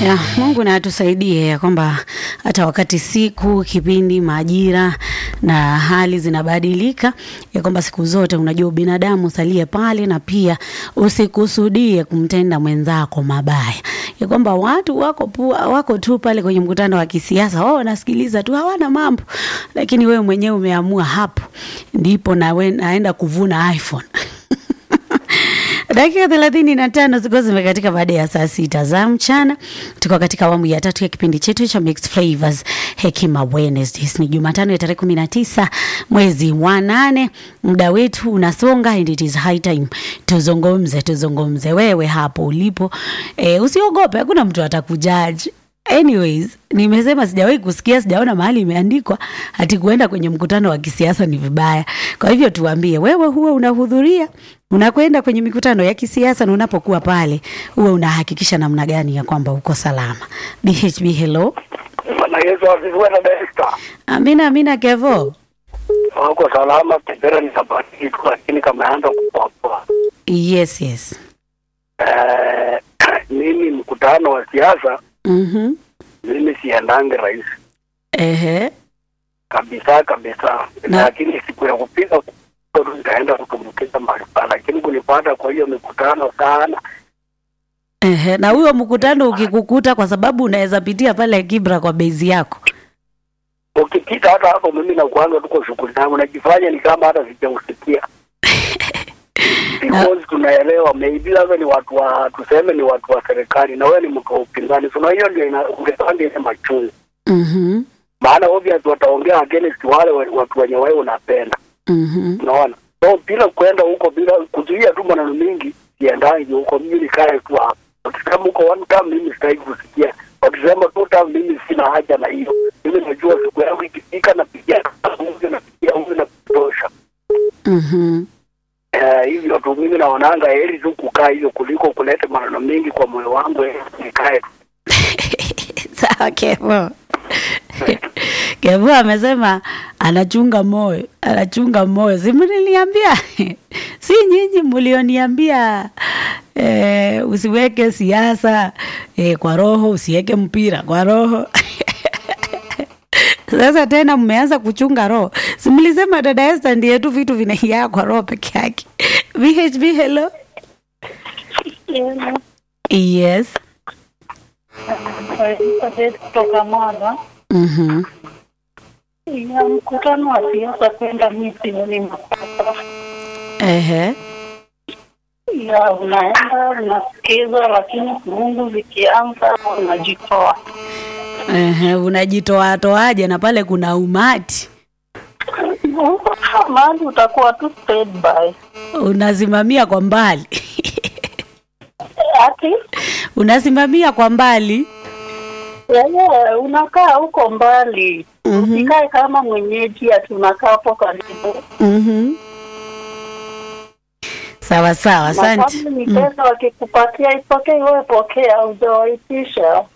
Ya, Mungu na atusaidie ya kwamba hata wakati siku, kipindi, majira na hali zinabadilika, ya kwamba siku zote unajua binadamu salie pale, na pia usikusudie kumtenda mwenzako mabaya, ya kwamba watu wako pua, wako tu pale kwenye mkutano wa kisiasa, wao wanasikiliza tu, hawana mambo, lakini wewe mwenyewe umeamua hapo ndipo na we, naenda kuvuna iPhone dakika thelathini na tano zilikuwa zimekatika baada ya saa sita za mchana. Tuko katika awamu ya tatu ya kipindi chetu cha Mixed Flavors Hekima Wednesdays. Ni Jumatano ya tarehe kumi na tisa mwezi wa nane. Muda wetu unasonga and it is high time tuzungumze, tuzungumze. Wewe hapo ulipo e, usiogope, hakuna mtu atakujaji. Anyways, nimesema sijawahi kusikia, sijaona mahali imeandikwa ati kuenda kwenye mkutano wa kisiasa ni vibaya. Kwa hivyo tuambie, wewe huwa unahudhuria, unakwenda kwenye mikutano ya kisiasa, na unapokuwa pale huwa unahakikisha namna gani ya kwamba uko salama? BHB, hello. Bwana Yesu asifiwe na Desta. Amina, amina. Kevo, Wako salama, kipera ni sabati tu, lakini kameanza kupoa. yes yes. Eh, mimi mkutano wa siasa Mhm. mimi siendange rais Ehe. kabisa kabisa, Na- lakini siku ya kupiga kura nitaenda kutumbukiza mahali pale, lakini kunipata kwa hiyo mikutano sana Ehe. Na huyo mkutano ukikukuta, kwa sababu unaweza pitia pale Kibra kwa bezi yako. ukipita hata hapo, mimi nakuanga tuko shughuli zangu, najifanya ni kama hata sijausikia because tunaelewa maybe labda ni watu wa tuseme ni watu wa serikali na wewe ni mtu wa upinzani, so na hiyo ndio ina- ungepanga ile machungu Mhm. maana obvious wataongea against wale wa- watu wenye wewe unapenda, Mhm. unaona. So bila kwenda huko, bila kuzuia tu maneno mingi, siendangi huko, mimi nikae tu hapa. Wakisema huko one time, mimi sitaki kusikia. Wakisema two time, mimi sina haja na hiyo. Mimi najua siku yangu ikifika, napigia huyu, napigia huyu, na kutosha. Mhm. Eh, hivyo tu mimi naonanga heri tu kukaa hivyo kuliko kuleta maneno mengi kwa moyo wangu, heri nikae tu. Sawa Kevo. Kevo amesema anachunga moyo, anachunga moyo. Si mliniambia? si nyinyi mlioniambia eh, usiweke siasa eh, kwa roho, usiweke mpira kwa roho. Sasa tena mmeanza kuchunga roho. Si mlisema dada Esther ndiye tu vitu vinaingia kwa roho peke yake. VHB hello. Yes. kutoka Mwanza Mhm. ya mkutano wa siasa kwenda miti ni makosa Ehe. ya unaenda unasikiza, lakini Mungu zikianza unajitoa. Ehe, unajitoa toaje na pale kuna umati Mahali utakuwa tu standby. unasimamia kwa mbali Ati unasimamia kwa mbali yeye unakaa huko mbali, Mhm. usikae kama mwenyeji ati unakaa hapo karibu. Mhm. sawa sawa Na asante kama ni pesa wakikupatia ipokee, wewe pokea, hujawaitisha.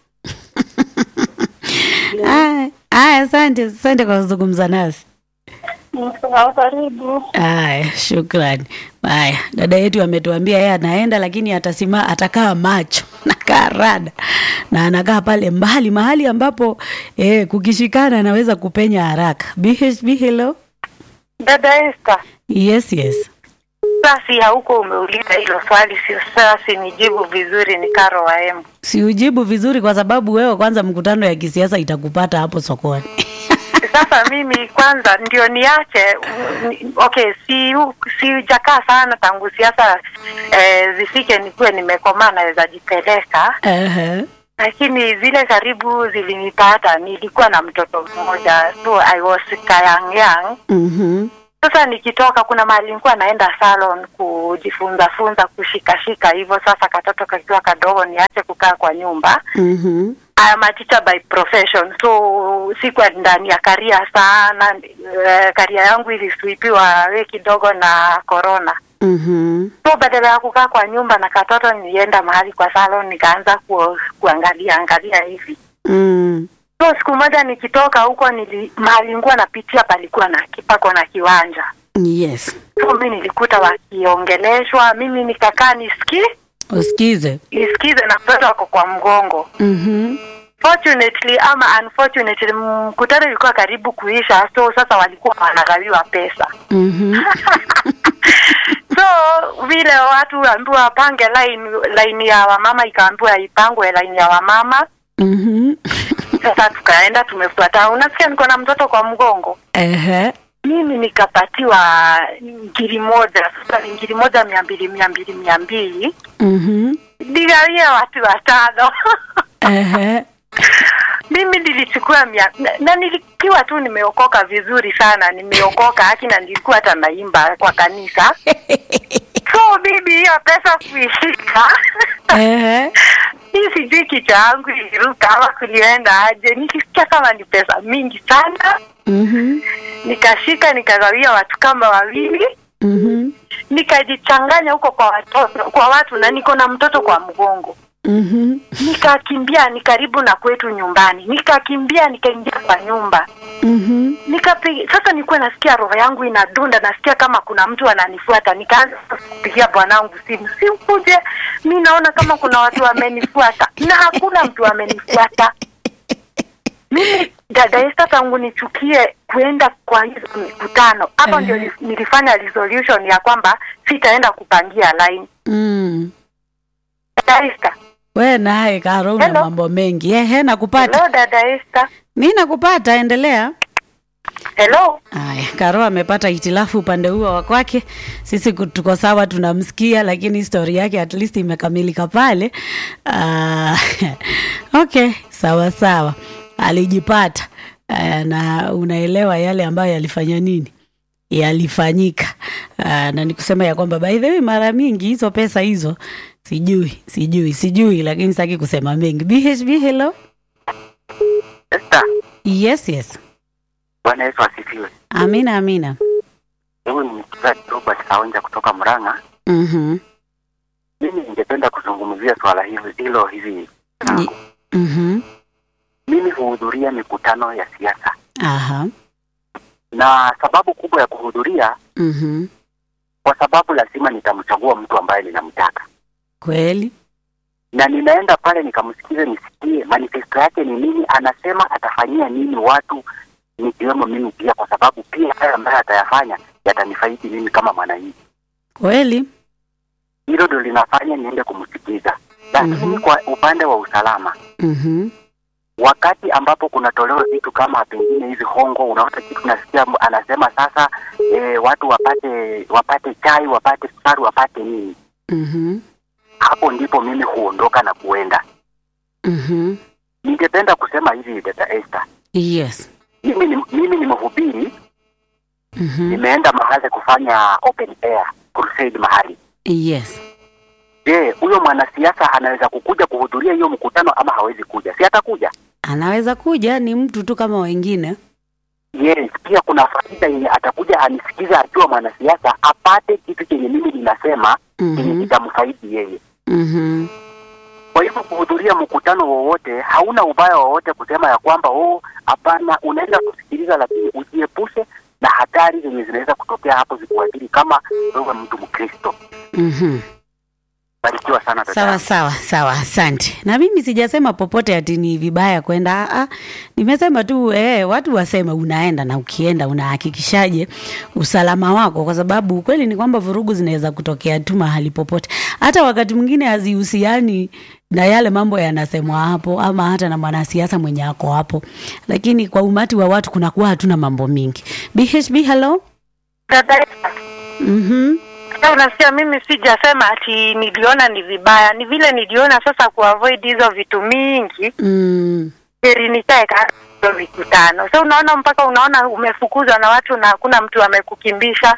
Aya, aya, asante asante kwa kuzungumza nasi Sawa, karibu. aya shukrani haya dada yetu ametuambia yeye anaenda lakini atasima atakaa macho nakaa rada na anakaa pale mbali mahali ambapo eh, kukishikana anaweza kupenya haraka bhb hello Dada Esther, yes yes basi hauko umeuliza hilo swali, sio sasa nijibu vizuri. Ni Karo wa Embu. siujibu vizuri kwa sababu wewe kwanza mkutano ya kisiasa itakupata hapo sokoni Sasa mimi kwanza ndio niache ni- okay, si sijakaa sana tangu siasa eh, zifike nikuwe nimekomaa naweza jipeleka, Ehe. lakini zile karibu zilinipata, nilikuwa na mtoto mmoja, so I was young young Mhm. Sasa nikitoka kuna mahali nilikuwa naenda salon kujifunza funza kushikashika hivyo. Sasa katoto kakiwa kadogo, niache kukaa kwa nyumba. Mhm. I am a teacher by profession, so sikuwa ndani ya karia sana. Uh, karia yangu iliswipiwa we kidogo na corona, Mhm. so badala ya kukaa kwa nyumba na katoto, nilienda mahali kwa salon nikaanza ku, kuangalia angalia hivi Mm. so siku moja nikitoka huko nili, mahali nilikuwa napitia palikuwa na kipako na kiwanja Yes. so mi nilikuta wakiongeleshwa, mimi nikakaa nisiki usikize isikize na mtoto wako kwa mgongo Mhm. fortunately ama unfortunately mkutano ilikuwa karibu kuisha so sasa walikuwa wanagawiwa pesa Mhm. so vile watu waambiwa wapange line line ya wamama ikaambiwa ipangwe line ya wamama Mhm. sasa tukaenda tumefuata unasikia niko na mtoto kwa mgongo Ehe. mimi nikapatiwa ngiri moja sasa ni ngiri moja mia mbili mia mbili mia mbili Mhm. nigawia watu watano Ehe. mimi nilichukua mia na, na nilikiwa tu nimeokoka vizuri sana nimeokoka haki na nilikuwa hata naimba kwa kanisa so bibi hiyo pesa kuishika Ehe. hii sijui kichwa yangu iliruka ama kulienda aje nikisikia kama ni pesa mingi sana Mhm. nikashika nikagawia watu kama wawili Mhm. nikajichanganya huko kwa watoto kwa watu na niko na mtoto kwa mgongo Mhm. nikakimbia ni karibu na kwetu nyumbani nikakimbia nikaingia kwa nyumba Mhm. nikapiga sasa nilikuwa nasikia roho yangu inadunda nasikia kama kuna mtu ananifuata nikaanza kupigia bwanangu simu simkuje mi naona kama kuna watu wamenifuata na hakuna mtu amenifuata mimi dada Esther tangu nichukie kuenda kwa hizo mikutano hapo Ehe. ndio ni- nilifanya resolution ya kwamba sitaenda kupangia line Mm. dada Esther We naye Karo una Hello. mambo mengi. Ehe, nakupata. hello dada Esther Mi nakupata, endelea. hello Aya, Karo amepata hitilafu upande huo wa kwake. Sisi ku- tuko sawa, tunamsikia, lakini stori yake at least imekamilika pale. Uh, okay, sawa sawa, alijipata uh, na unaelewa yale ambayo yalifanya nini yalifanyika uh, na nikusema ya kwamba by the way mara mingi hizo pesa hizo sijui sijui sijui lakini sitaki kusema mengi bhb hello Esther, yes yes Bwana Yesu asifiwe. amina amina Huyu ni mchungaji Robert Kaonja kutoka Murang'a. mhm Mimi ningependa kuzungumzia swala hili hilo hivi. Ni- mhm Mimi huhudhuria mikutano ya siasa, aha na sababu kubwa ya kuhudhuria, mhm kwa sababu lazima nitamchagua mtu ambaye ninamtaka, kweli na ninaenda pale nikamsikize, nisikie manifesto yake ni nini, anasema atafanyia nini watu, nikiwemo mimi pia, kwa sababu pia haya ambayo atayafanya yatanifaidi mimi kama mwananchi. kweli Hilo ndio linafanya niende kumsikiza, lakini Mhm. kwa upande wa usalama mhm wakati ambapo kunatolewa vitu kama pengine hizi hongo, unaona kitu nasikia m- anasema sasa e, watu wapate wapate chai wapate sukari wapate nini, mhm hapo ndipo mimi huondoka na kuenda. mhm Ningependa kusema hivi dada Esther, yes mimi ni, mimi ni mhubiri, mhm nimeenda mahali kufanya open air crusade mahali. yes Je, huyo mwanasiasa anaweza kukuja kuhudhuria hiyo mkutano ama hawezi kuja? Si atakuja? anaweza kuja ni mtu tu kama wengine Yes, pia kuna faida yenye atakuja anisikiza akiwa mwanasiasa apate kitu chenye mimi ninasema chenye mhm kitamfaidi yeye. mhm Kwa hivyo kuhudhuria mkutano wowote hauna ubaya wowote kusema ya kwamba oh, hapana, unaenda kusikiliza, lakini ujiepushe na hatari zenye zinaweza kutokea hapo zikuathiri kama wewe mtu Mkristo. mhm Barikiwa sana dada. sawa sawa sawa asante na mimi sijasema popote ati ni vibaya kwenda ah, ah, nimesema tu eh, watu waseme unaenda na ukienda unahakikishaje usalama wako kwa sababu ukweli ni kwamba vurugu zinaweza kutokea tu mahali popote hata wakati mwingine hazihusiani na yale mambo yanasemwa hapo ama hata na mwanasiasa mwenye ako hapo lakini kwa umati wa watu kunakuwa hatuna mambo mingi bhb hello dada Esther, mm-hmm. Sasa unasikia mimi sijasema ati niliona ni vibaya ni vile niliona sasa kuavoid hizo vitu mingi mm. heri nikae kando hizo mikutano so unaona mpaka unaona umefukuzwa na watu na hakuna mtu amekukimbisha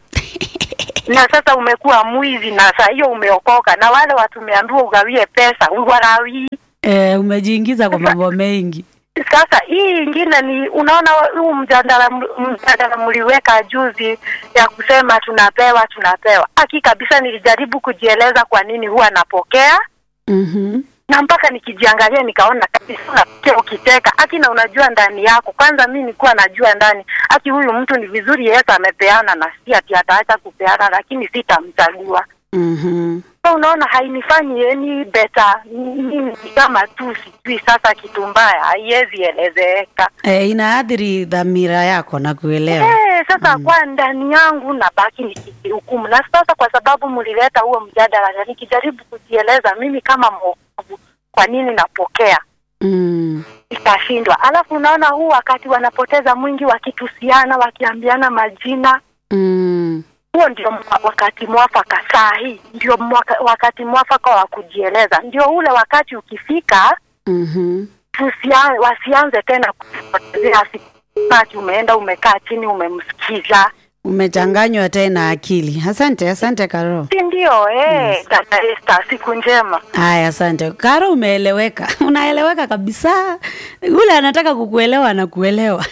na sasa umekuwa mwizi na saa hiyo umeokoka na wale watu umeambiwa ugawie pesa uwarawii eh, umejiingiza kwa mambo mengi sasa hii ingine ni unaona huu mjadala mjadala mliweka juzi ya kusema tunapewa tunapewa haki kabisa nilijaribu kujieleza kwa nini huwa napokea mm-hmm. na mpaka nikijiangalia nikaona kabisa unasikia ukiteka haki na unajua ndani yako kwanza mi nikuwa najua ndani haki huyu mtu ni vizuri yesu amepeana na si ati ataacha kupeana lakini sitamchagua Mm-hmm. so unaona hainifanyi any better mimi ni kama tu sijui sasa kitu mbaya haiwezi elezeka e, inaathiri dhamira yako na kuelewa Eh, sasa kwa ndani yangu nabaki nikijihukumu, na sasa kwa sababu mlileta huo mjadala, na nikijaribu kujieleza mimi kama mwokovu, kwa nini napokea mm. ikashindwa. Alafu unaona huu wakati wanapoteza mwingi wakitusiana, wakiambiana majina, Mm. huo ndio mwa- wakati mwafaka. Saa hii ndio mwaka, wakati mwafaka wa kujieleza, ndio ule wakati ukifika mm tusia, wasianze tena kupotezea siku wakati umeenda umekaa chini umemsikiza umechanganywa tena akili asante asante karo si ndio eh, dada Esther, siku njema. haya asante karo umeeleweka unaeleweka kabisa yule anataka kukuelewa anakuelewa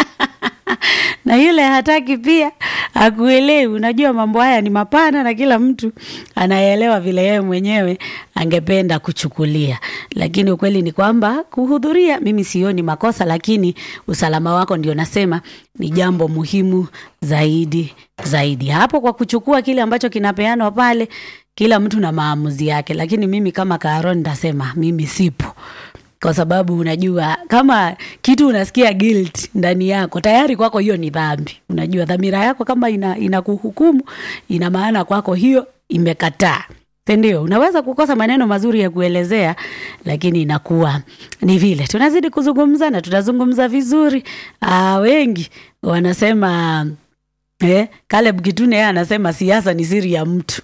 na yule hataki pia akuelewi unajua mambo haya ni mapana na kila mtu anaelewa vile yeye mwenyewe angependa kuchukulia lakini ukweli ni kwamba kuhudhuria mimi sioni makosa lakini usalama wako ndio nasema ni jambo muhimu zaidi zaidi hapo kwa kuchukua kile ambacho kinapeanwa pale kila mtu na maamuzi yake lakini mimi kama kaaron nitasema mimi sipo kwa sababu unajua kama kitu unasikia guilt ndani yako tayari kwako hiyo ni dhambi unajua dhamira yako kama ina inakuhukumu ina maana kwako hiyo imekataa sindio unaweza kukosa maneno mazuri ya kuelezea lakini inakuwa ni vile tunazidi kuzungumza na tunazungumza vizuri Aa, wengi wanasema eh, Caleb Kitune yeye anasema siasa ni siri ya mtu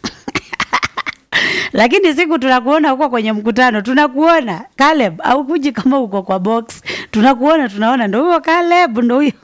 lakini siku tunakuona huko kwenye mkutano tunakuona Caleb au kuji kama uko kwa box tunakuona tunaona ndo huyo Caleb ndo huyo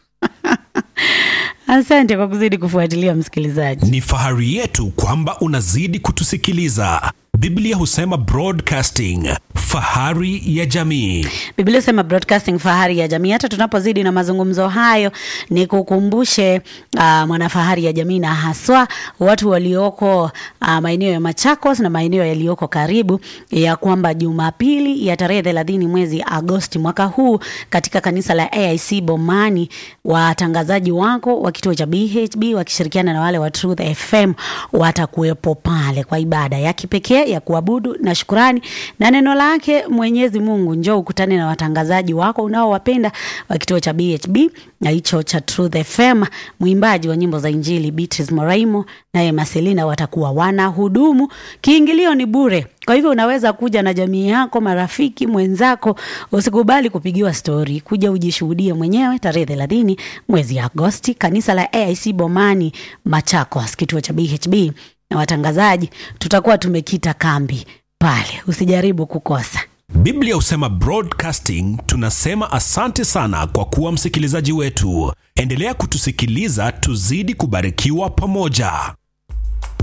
asante kwa kuzidi kufuatilia msikilizaji Ni fahari yetu kwamba unazidi kutusikiliza. Biblia husema broadcasting, fahari ya jamii. Biblia sema broadcasting fahari ya jamii. Hata tunapozidi na mazungumzo hayo, ni kukumbushe uh, mwanafahari ya jamii na haswa watu walioko uh, maeneo ya Machakos na maeneo yaliyoko karibu, ya kwamba Jumapili ya tarehe thelathini mwezi Agosti mwaka huu katika kanisa la AIC Bomani, watangazaji wako wa kituo cha BHB wakishirikiana na wale wa Truth FM watakuwepo pale kwa ibada ya kipekee ya kuabudu na shukurani na neno lake Mwenyezi Mungu. Njoo ukutane na watangazaji wako unaowapenda wa kituo cha BHB na hicho cha Truth FM. Mwimbaji wa nyimbo za Injili Beatrice Moraimo naye Marcelina watakuwa wanahudumu. Kiingilio ni bure. Kwa hivyo unaweza kuja na jamii yako, marafiki, mwenzako. Usikubali kupigiwa stori, kuja ujishuhudie mwenyewe tarehe thelathini mwezi Agosti, kanisa la AIC Bomani, Machakos, kituo cha BHB na watangazaji, tutakuwa tumekita kambi pale, usijaribu kukosa. Biblia husema broadcasting. Tunasema asante sana kwa kuwa msikilizaji wetu. Endelea kutusikiliza, tuzidi kubarikiwa pamoja.